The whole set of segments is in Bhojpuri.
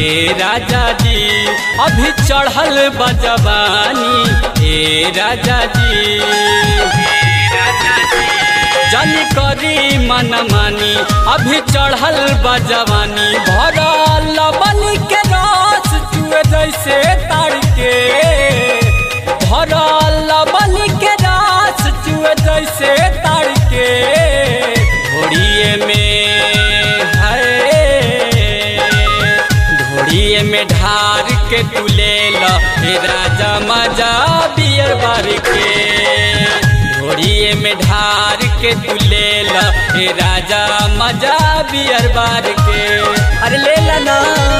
ए राजा जी अभी चढ़ल बजवानी ए राजा जी जन करी मन मानी अभी चढ़ल बजवानी भरल बलि के रस चुए जैसे तार के भरल बलि के रस चुए जैसे तार के घोड़िए में है ढोड़िए में ढार के तू ले लो हे राजा मजा बियर बार के ढोड़िए में ढार के तू ले लो हे राजा मजा बियर बार के अरे ले ला ना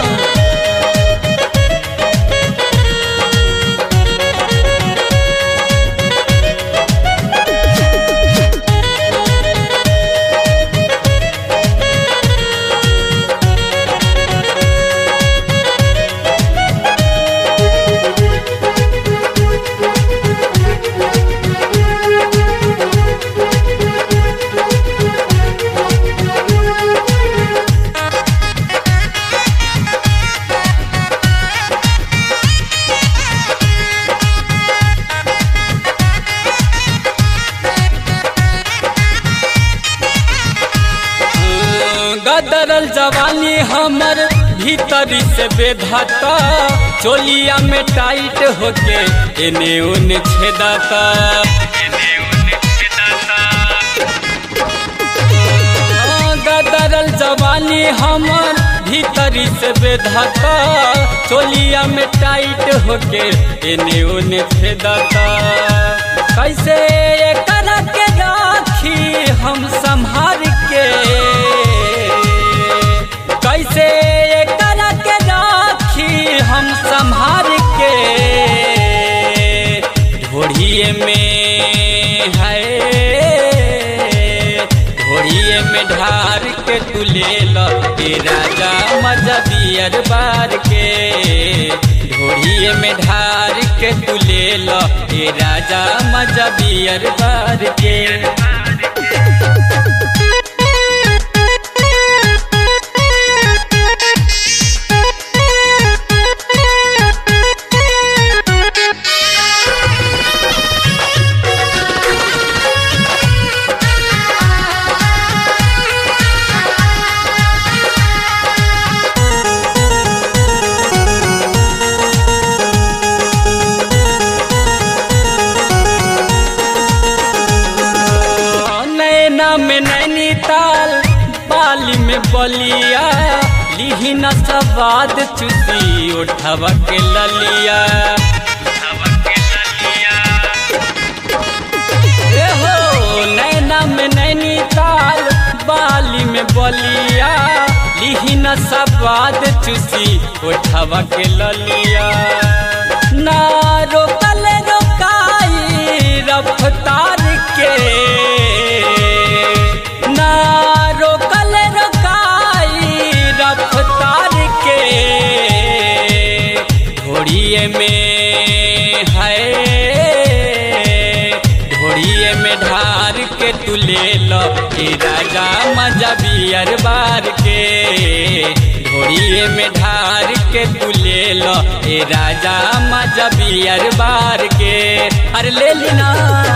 गदरल जवानी हमर भीतरी से बेधता चोलिया में टाइट होके एने ओने छेदता गदरल जवानी हमर भीतरी से बेधता चोलिया में टाइट होके एने ओने छेदता कैसे करा के राखी हम संभार के कैसे करा के राखी हम संभार के ढोड़िए में है ढोड़िए में ढार के तू ले लो ए राजा मजा बियर बार के ढोड़िए में ढार के तू ले लो ए राजा मजा बियर बार के नैना में नैनीताल बाली में बलिया लिही न सवाद चुसी उठवा के ललिया ए हो नैना में नैनीताल बाली में बलिया लिही न सवाद चुसी उठवा के ललिया ना रोकल रोकाई रफ्तार के ना रोकल रोकाई रफ्तार के घोड़िए में है घोड़िए में ढार के तू ले लो ए राजा मजा बियर बार के घोड़िए में ढार के तू ले लो ए राजा मजा बियर बार के अरे ले लेना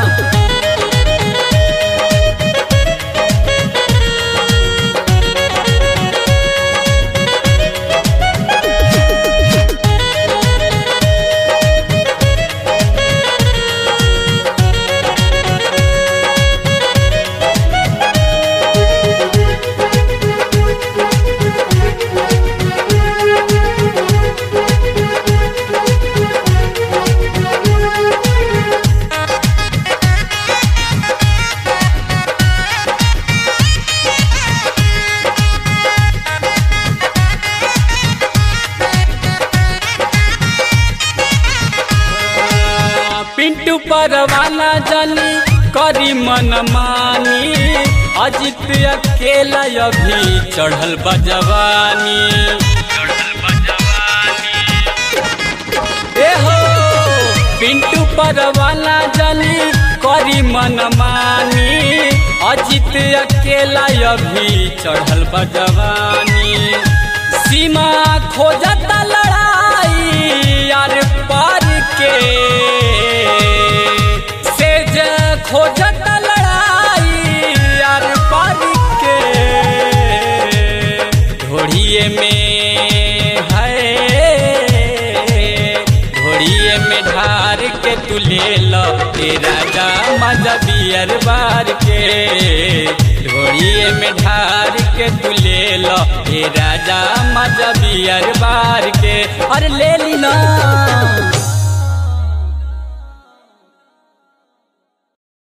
पिंटू परवाना जानी करी मन मानी अजित अकेला अभी चढ़ल बजवानी ए हो पिंटू परवाना जानी करी मन मानी अजित अकेला अभी चढ़ल बजवानी सीमा खोजता लड़ाई यार पार के सेज खोजता लड़ाई यार पार के ढोड़िए में है ढोड़िए में ढार के तू ले लो ए राजा मजा बियर बार के ढोड़िए में ढार के तू ले लो ए राजा मजा बियर बार के अरे ले ली ना